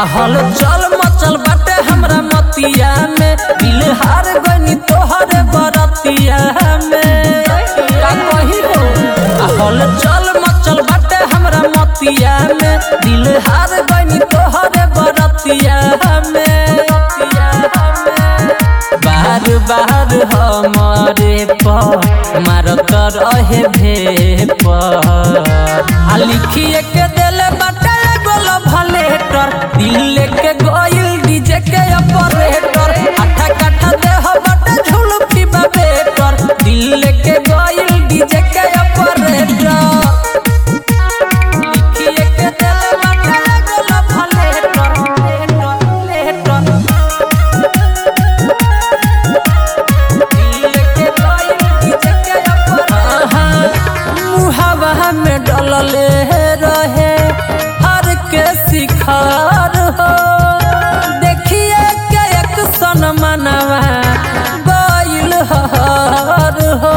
हल चल मचल बाटे हमरा मतिया में दिल हार गनी तोहरे बरतिया में का कही हो हल चल मचल बाटे हमरा मतिया में दिल हार गनी तोहरे बरतिया में बार बार हमारे पर मारत रहे भे पर आ लिखिए के देले बाटे गोल भलेटर दिल के गोइल डीजे के ऑपरेटर आठा काठा देह बाटे झुलफी बेटर दिल के गोइल डीजे के ऑपरेटर लिखिए के देले बाटे गोल भलेटर लेटर मुहावा में डलले रहे हर के शिखर हो देखिए के एक सन मनवा गइल हर हो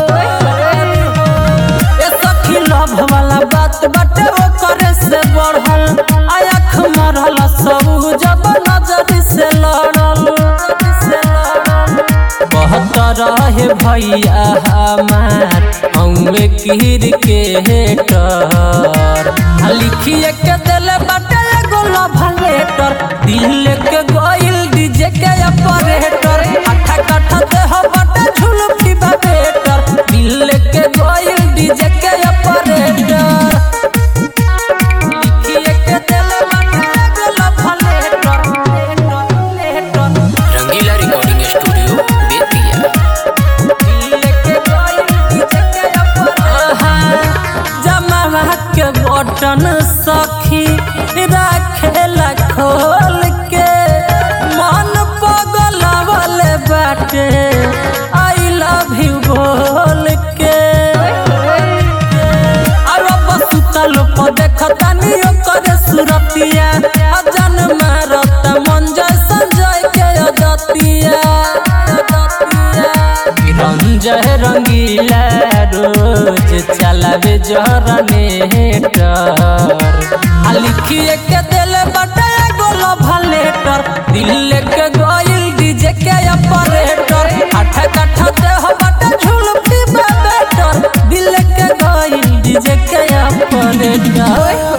ए सखी लभ वाला बात बाटे ओकरे से बढ़ल आँख मरल सब जब नजर से लड़ल से लड़ल बहुत रहे भैया हमार हमें कीर के हेटर आ लिखिए के दिले बाटे एगो लभलेटर दिल के गोइल डीजे के ऑपरेटर आठा काठा देह बाटे झुलफी बेटर दिल के गोइल डीजे के ऑपरेटर लिखिए के दिले बाटे एगो love letter letter Rangila recording studio Bettiah जमावा के बटन सखी राखेला खोल के मन पगलावल बाटे आई लव यू बोल के अब सुतल पर देखतानी ओकर सुरतिया अजन मारत मन जय संजय के अदतिया रंजय रंगीला रोज चलावे जरनेटर आ लिखिए के दिले बटे गोल भलेटर दिल के गोइल डीजे के ऑपरेटर आठ काठा देह बटे झुलफी बेटर दिल के गोइल डीजे के ऑपरेटर